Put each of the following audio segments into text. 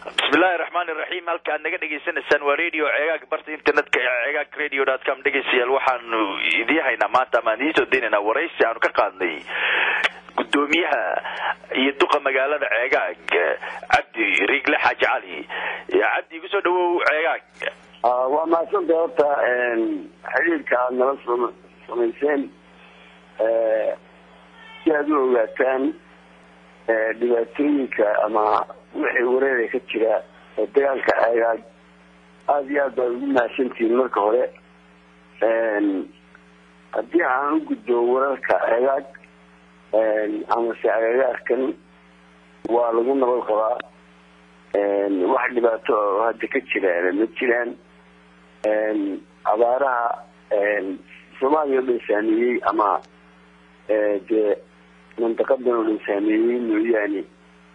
bismillahi raxmaan iraxiim halka aad naga dhegaysanaysaan waa radio ceegaag barta internetka ceegaag radio dot com dhegeystayaal waxaanu idiin haynaa maanta ama aan idiin soo deynaynaa waraysi aanu ka qaadnay gudoomiyaha iyo duqa magaalada ceegaag cabdi rigle xaaji cali cabdi igu soo dhawow ceegaag waa mahadsanta horta xiriirka aada nala sam samayseen si aad u ogaataan dhibaatooyinka ama wixii wareera ka jira ee dagaalka ceegaag aada iyo aad baad ugu mahadsantihiin marka hore haddii aan u gudbo wararka ceegaag amase agagaarkan waa lagu nabad qabaa wax dhibaato oo hadda ka jira ma jiraan abaaraha soomaaliya o dhan saameeyey ama dee mantaqadan oo dhan saameeyey mooyaane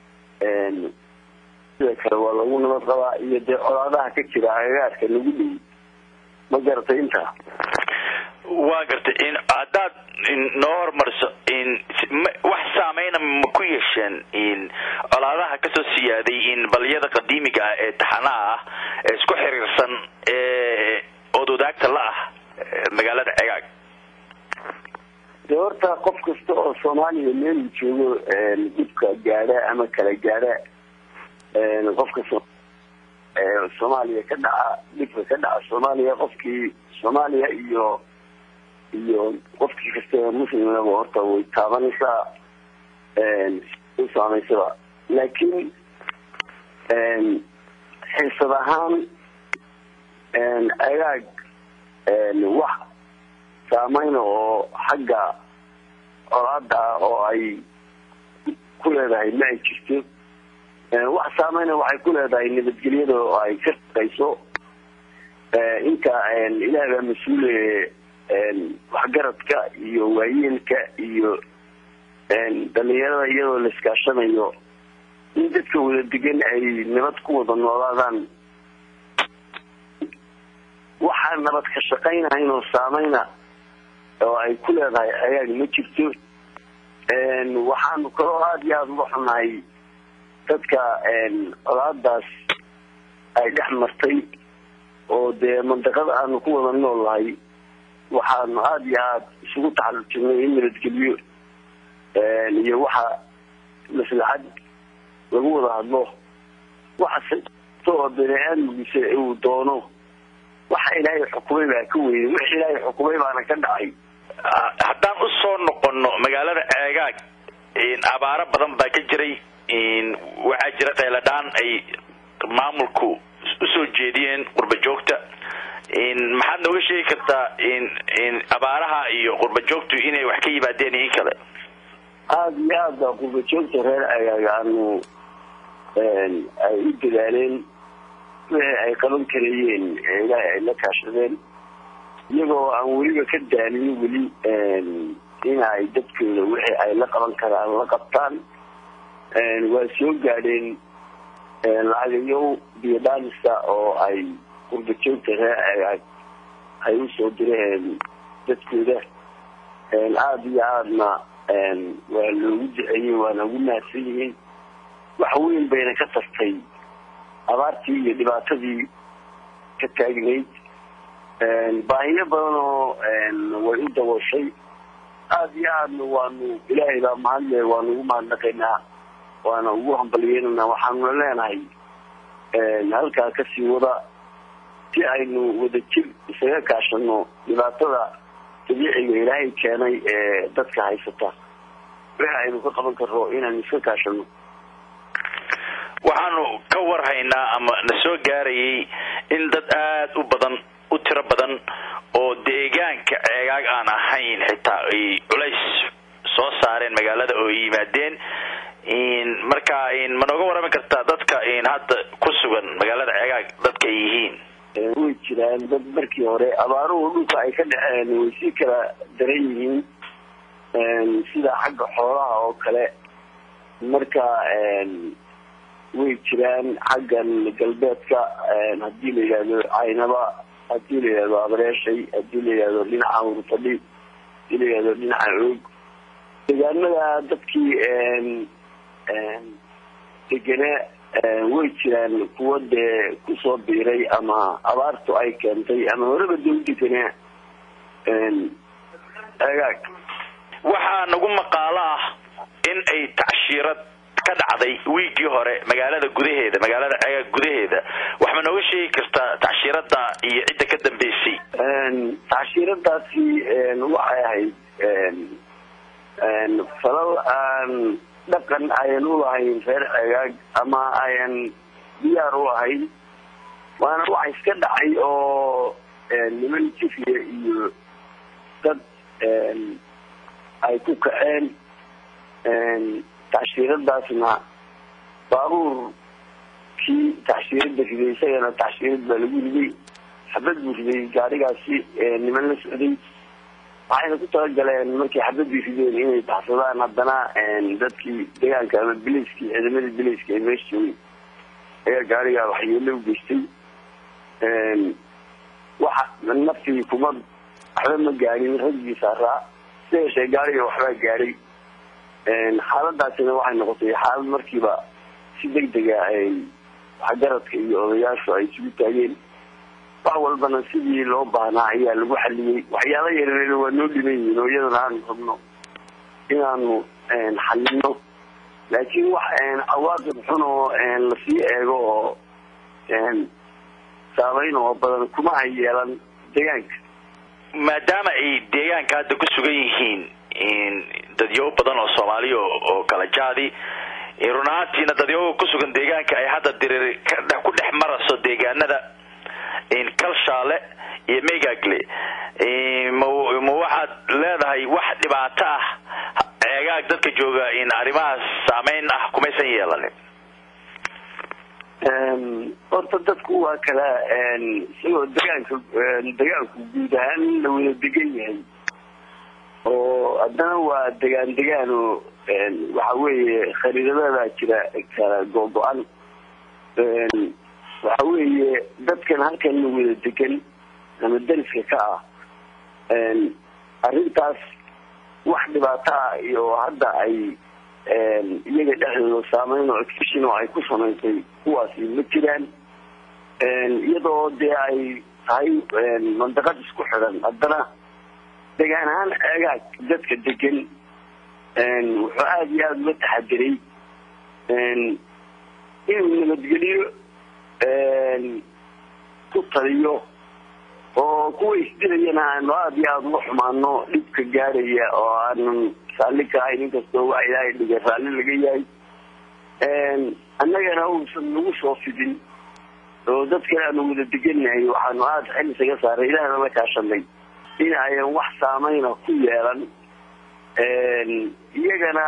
sida kale waa lagu nabad qabaa iyo dee colaadaha ka jira agagaarka lagu dhow ma garatay intaa waa gartay in haddaad noo hormariso in wax saameyna ma ku yeesheen in colaadaha kasoo siyaaday in baliyada qadiimiga ah ee taxanaha ah ee isku xiriirsan ee ood wadaagta la ah magaalada cegaag dee horta qof kasta oo soomaaliya meelu joogo dhibka gaadha ama kala gaadha qofka soomaaliya ka dhaca dhibka ka dhaca soomaaliya qofkii soomaaliya iyo iyo qofkii kasta muslimaba horta way taabanaysaa u saamaysaba laakiin xiisad ahaan agaag wax saameyna oo xagga colaada ah oo ay ku leedahay ma ay jirto wax saameyna waxay ku leedahay nabadgelyada oo ay ka shaqayso inta ilaah baa mas-uule waxgaradka iyo waayeelka iyo dhalinyarada iyadoo la iskaashanayo in dadka wada degan ay nabad ku wada noolaadaan waxaa nabad ka shaqaynahayn oo saameyna oo ay ku leedahay ayaag ma jirto waxaanu kaloo aada iyo aada uga xunahay dadka colaadaas ay dhex martay oo dee mandaqada aanu ku wada nool nahay waxaanu aada iyo aada isugu taxallujirnay in nabadgelyo iyo waxa maslaxad lagu wada hadlo waxa oo bini aadmigiisa uu doono waxa ilaahay xukumay baa ka weynay wix ilaahay xukumay baana ka dhacay haddaan usoo noqono magaalada ceegaag abaaro badan baa ka jiray waxaa jira qayladhaan ay maamulku usoo jeediyeen qurba joogta maxaad nooga sheegi kartaa abaaraha iyo qurba joogtu inay wax ka yimaadeen iyo in kale aada iyo aad baa qurba joogta reer ceegaag aanu ay u dadaaleen wixii ay qaban karayeen ilaahay ay la kaashadeen iyagoo aan weliba ka daalin weli in ay dadkooda wixii ay la qaban karaan la qabtaan waa soo gaadheen lacagayow biyodhaanista oo ay qurba joogta reer ceegaag ay usoo direen dadkooda aada iyo aadna waa loogu duceeyey waana ugu mahadsan yihiin wax weyn bayna ka tartay abaartii iyo dhibaatadii ka taagnayd baahiyo badan oo way u dabooshay aada iyo aadna waanu ilaahay baa mahadle waanu ugu mahadnaqaynaa waana ugu hambalyeynana waxaanuna leenahay halkaa kasii wada si aynu wadajir isaga kaashano dhibaatada dabiiciga ilaahay keenay ee dadka haysata wixi aynu ka qaban karno inaynu iska kaashano waxaanu ka warhaynaa ama na soo gaarayay in dad aada u badan u tiro badan oo deegaanka ceegaag aan ahayn xitaa ay culays soo saareen magaalada oo yimaadeen marka ma nooga warrami kartaa dadka hadda ku sugan magaalada ceegaag dadka ay yihiin way jiraan dad markii hore abaaruhu dhulka ay ka dhexeen way sii kala daran yihiin sida xagga xoolaha oo kale marka way jiraan xaggan galbeedka haddii la yidhahdo caynaba haddii la yidhahdo abreeshay haddii la yidhahdo dhinaca urfadhi hadii la yidhahdo dhinaca oog deegaanada dadkii degene way jiraan kuwa dee kusoo biiray ama abaartu ay keentay ama horeba dawladana agaag waxaa nagu maqaalo ah in ay tacshiirad ka dhacday wiigii hore magaalada gudaheeda magaalada cegaag gudaheeda wax ma nooga sheegi kartaa tacshiirada iyo cidda ka dambeysay tacshiiradaasi waxay ahayd falal aan dhaqan ayan u lahayn reer cegaag ama ayan diyaar u ahayn waana wax iska dhacay oo niman jifiya iyo dad ay ku kaceen tacshiiradaasna baabuurkii tacshiirada riday isagana tacshiirad baa lagu riday xabad buu riday gaarigaasi niman la socday waxayna ku talagaleen markay xabadii rideen inay baxsadaan haddana dadkii deegaanka ama biliskii ciidamadii biliska ee meesha joogay ayaa gaarigaa waxyeelo u geystay waxa naftii kuma waxba ma gaadhin raggii saaraa sida yeeshee gaariga waxbaa gaadhay xaaladaasina waxay noqotay xaalad markiiba si deg dega ay waxgaradka iyo odayaashu ay isugu taageen wax walbana sidii loo baahnaa ayaa lagu xaliyey waxyaala yareer waa noo dhiman yihiin oo iyadana aanu rabno inaanu xalino laakiin wax cawaaqib xun oo lasii eego oo saameyn oo badan kuma ay yeelan deegaanka maadaama ay deegaanka hadda ku sugan yihiin dadyawo badan oo soomaaliya oo kala jaadi run ahaantiina dadyawo kusugan deegaanka ay hadda dirir ku dhex maraso deegaanada kalshaale iyo megagle ma waxaad leedahay wax dhibaato ah ceegaag dadka jooga in arrimahaas saameyn ah kumaysan yeelanin horta dadku waa kala isagoo degaanka degaanku guud ahaan la wada degan yahay oo haddana waa degaan degaan oo waxa weeye khariidadadaa jira kala go-go-an waxa weeye dadkan halkan la wada degan ama dariska ka ah arrintaas wax dhibaato ah iyo hadda ay iyaga dhexdooda saameyn oo exfishin oo ay ku samaysay kuwaasi ma jiraan iyadoo dee ay tahay mandaqad isku xidhan haddana degaan ahaan ceegaag dadka degan wuxuu aada iyo aada uga taxadiray inuu nabadgeliyo ku taliyo oo kuwa isdilayana aanu aada iyo aada uga xumaano dhibka gaadhaya oo aanan raalli ka ahayn inkastoo wax ilaahay dhigay raalli laga yahay annagana uusan nagu soo fidin oo dadkan aanu wada degannahay waxaanu aada xil isaga saaray ilaahna la kaashanay in ayan wax saameyna ku yeelan iyagana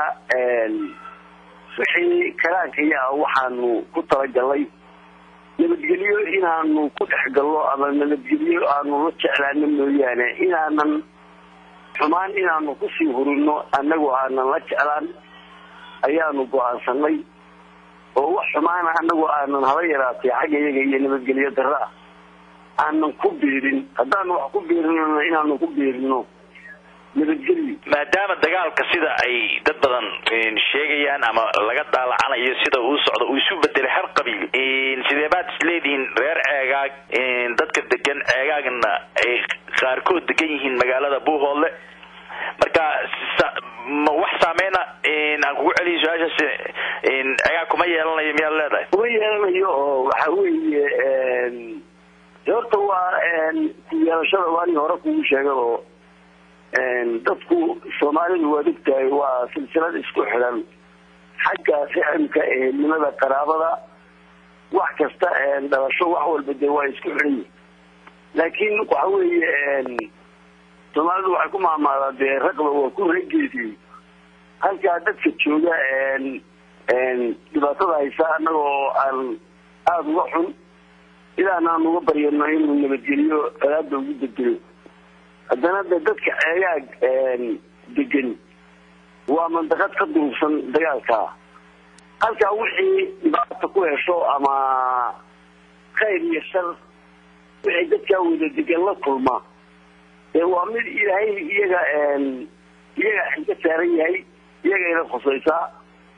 wixii karaankayaa waxaanu ku talagalnay nabadgelyo inaanu ku dhex gallo ama nabadgelyo aanu la jeclaano mooyaane inaanan xumaan inaanu kusii hurino annagu aanan la jeclaan ayaanu go-aansanay oo wax xumaana annagu aanan haba yaraatay xagga iyaga iyo nabadgelyo darro ah aanan ku biirin haddaanu wax ku biirinona inaanu ku biirino nabadgelyo maadaama dagaalka sida ay dad badan sheegayaan ama laga daalacanayo sida uu socdo uu isu bedelay har qabiil sidee baad isleedihiin reer ceegaag dadka degan ceegaagna ay qaarkood degan yihiin magaalada buuhoodle marka wax saameyna aan kugu celiyo su-aashaas ceegaag kuma yeelanayo miyaad leedahay kuma yeelanayo oo waxa weeye horta waa ku yeelashada waani hore kugu sheega oo dadku soomaalidu waad ogtahay waa silsilad isku xidhan xagga riximka ehelnimada qaraabada wax kasta dhalasho wax walba dee waa isku xidhan yihin laakiin waxa weeye soomaalidu waxay ku maamaadaa dee raqba waa ku regeediyey halkaa dadka jooga dhibaatada haysa annagoo aan aada uga xun ilaana aan uga baryano inuu nabadgeliyo alaada ugu bedelo haddana de dadka ceegaag degan waa mandaqad ka duubsan dagaalka halkaa wixii dhibaata ku hesho ama khayr iyo shar wixii dadkaa wada degan la kulma ee waa mid ilaahay iyaga iyaga xilka saaran yahay iyagayna khusaysaa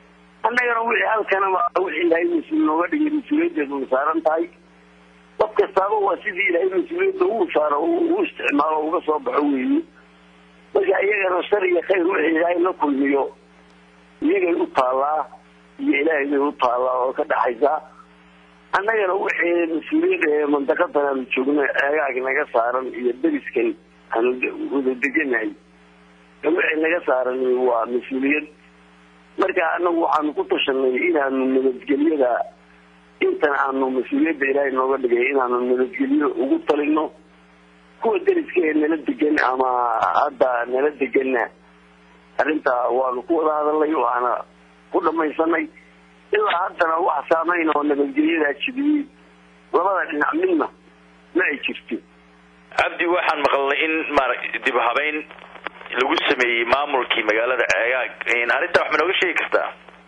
annagana wixii halkanaba wixii ilaahay mas-uul nooga dhigay mas-uuliyaddeedu way saaran tahay qof kastaaba waa sidii ilaahay mas-uuliyadda uu saaro u isticmaalo uga soo baxo weeye marka iyagana shar iyo khayr wixii ilaahay la kulmiyo iyagay u taallaa iyo ilaahay bay u taallaa oo ka dhaxaysaa annagana wixii mas-uuliyad ee mandaqadan aanu joogno eegaag naga saaran iyo deriskan aanu wada deganahay wixii naga saaran waa mas-uuliyad marka anagu waxaanu ku tashanay inaanu nabadgelyada intan aanu mas-uuliyadda ilaahay nooga dhigay inaanu nabadgelyo ugu talino kuwa deriska ee nala degan ama hadda nala deganna arrintaa waanu ku wada hadalnay waana ku dhamaysanay ilaa haddana wax saameyn oo nabadgelyadaa jibiyey labada dhinac midna ma ay jirto cabdi waxaan maqalnay in maara dib habeyn lagu sameeyey maamulkii magaalada ceegaag arrintaa wax ma nooga sheegi kartaa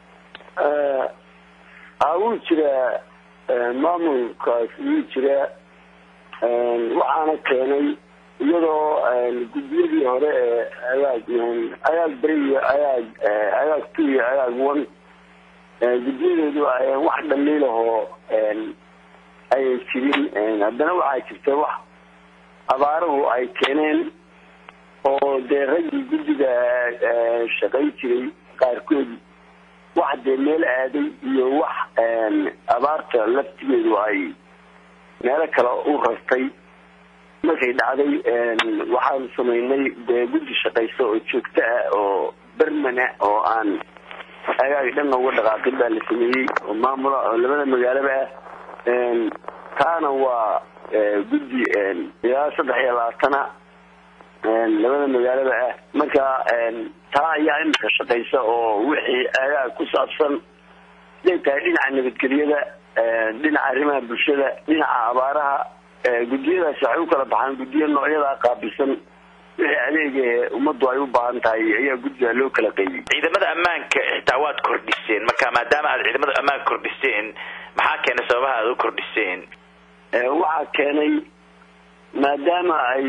a wuu jiraa maamulkaas wuu jiraa waxaana keenay iyadoo guddiyadii hore ee agaag agaag beri iyo agaag agaag two iyo agaag one guddiyadoodu ay wax dhaliilahoo ayay jirin haddana waxaa jirta wax abaaruhu ay keeneen oo dee raggii guddiga shaqay jiray qaarkood wax dee meel aaday iyo wax abaarta laftigeedu ay meelo kale u rartay markay dhacday waxaanu samaynay dee guddi shaqaysa oo joogto ah oo bermana oo aan agaag dhanna uga dhaqaaqin baa la sameeyey oo maamula oo labada magaalaba ah taana waa guddi ilaa saddex iyo labaatana labada magaalaba ah marka taa ayaa imika shaqaysa oo wixii agaag ku saabsan haday tahay dhinaca nabadgelyada dhinaca arrimaha bulshada dhinaca abaaraha guddiyadaasi waxay u kala baxaan guddiyo noocyadaa qaabilsan wixii adeega ummaddu ay u baahan tahay ayaa guddiga loo kala qeybiyey ciidamada ammaanka xitaa waad kordhiseen marka maadaama aad ciidamada ammaanka kordhiseen maxaa keenay sababaha aad u kordhiseen waxaa keenay maadaama ay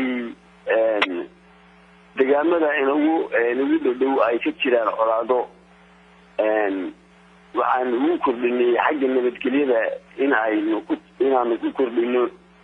degaamada inagu inagu dhadhow ay ka jiraan colaado waxaan ugu kordhinay xagga nabadgelyada in aynu ku inaanu ku kordhino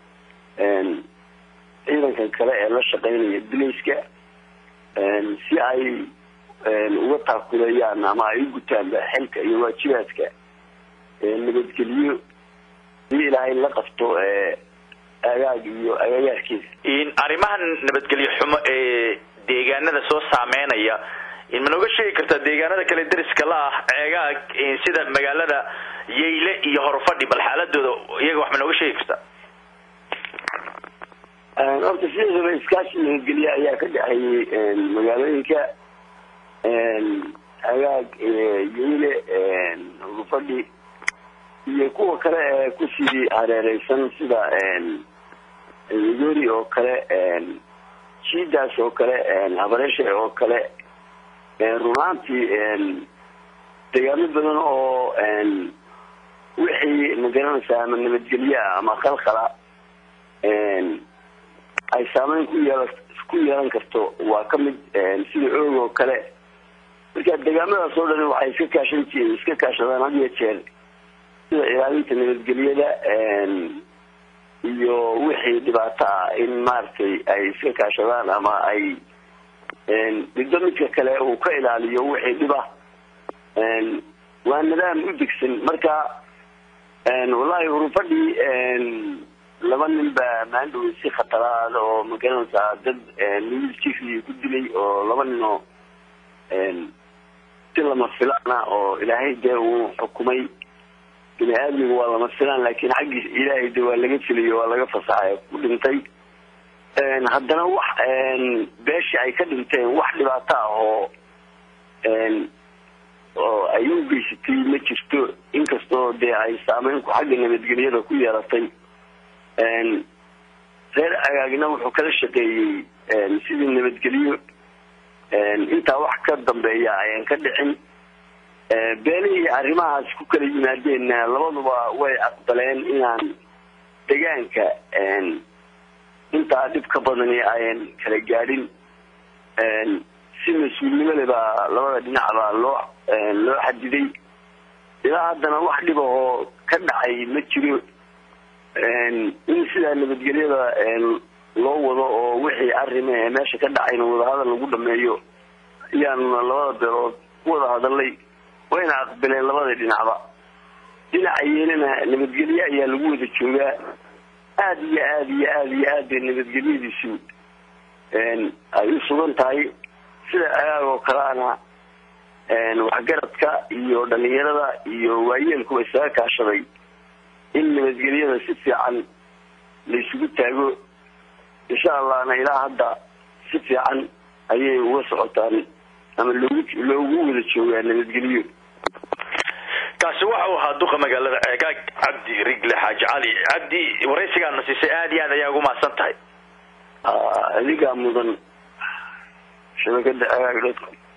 ciidankan kale ee la shaqaynaya bilayska si ay uga taakuleeyaan ama ay u gutaan xilka iyo waajibaadka nabadgelyo si ilaahay la qabto agaag iyo agagaarkiisa arrimahan nabadgelyo xumo ee deegaanada soo saameynaya ma nooga sheegi kartaa deegaanada kale deriska la ah ceegaag sida magaalada yeyle iyo horfadhi bal xaaladooda iyaga wax ma nooga sheegi kartaa horta sideedaba iskaashi nabadgelye ayaa ka dhexeeyey magaalooyinka agaag yeyle horfadhi iyo kuwa kale ee kusii hareereysan sida yogori oo kale jiidaas oo kale habareesha oo kale runaantii deegaano badan oo wixii magaranaysaa ama nabadgelyeah ama khalkhala ay saameyn ku yeel ku yeelan karto waa ka mid sida oog oo kale marka deegaamadaas oo dhan waxay iska kaashan jireen iska kaashadaan had iyo jeer sida ilaalinta nabadgelyada iyo wixii dhibaato ah in maaragtay ay iska kaashadaan ama ay midba midka kale uu ka ilaaliyo wixii dhiba waa nidaam u degsan marka wallahi urufadhii laba nin baa maandhow si khataraad oo magaranaysaa dad wiil jifli ku dilay oo laba nin oo si lama filaana oo ilaahay dee uu xukumay bini aadmiga waa lama filaan laakiin xaggiis ilaahay de waa laga filayo waa laga fasaxay ku dhintay haddana wax beesha ay ka dhinteen wax dhibaato ah oo oo ay u geysatay ma jirto inkastoo dee ay saameynku xagga nabadgelyada ku yeelatay reer agaagna wuxuu kala shaqeeyey sidii nabadgelyo intaa wax ka dambeeya ayaan ka dhicin beenihii arrimahaas ku kala yimaadeenna labaduba way aqbaleen inaan degaanka intaa dhib ka badani ayan kala gaadhin si mas-uulnimole baa labada dhinacba loo loo xadiday ilaa haddana wax dhibahoo ka dhacay ma jiro in sidaa nabadgelyada loo wado oo wixii arrima ee meesha ka dhacayna wadahadal lagu dhameeyo ayaanuna labada beelood ku wada hadalay wayna aqbaleen labada dhinacba dhinaca yeelana nabadgelye ayaa lagu wada joogaa aada iyo aada iyo aada iyo aad bay nabadgelyadiisu ay u sugan tahay sida agaag oo kaleana waxgaradka iyo dhalinyarada iyo waayeelkuba isaga kaashaday in nabadgelyada si fiican laysugu taago insha allahna ilaa hadda si fiican ayay uga socotaan ama loogu loogu wada joogaa nabadgelyo kaasi waxa uu ahaa duqa magaalada ceegaag cabdi rigle xaaji cali cabdi waraysigaana siisay aada iyo aad ayaa ugu mahadsan tahay adigaa mudan shabakada cegaag dotcom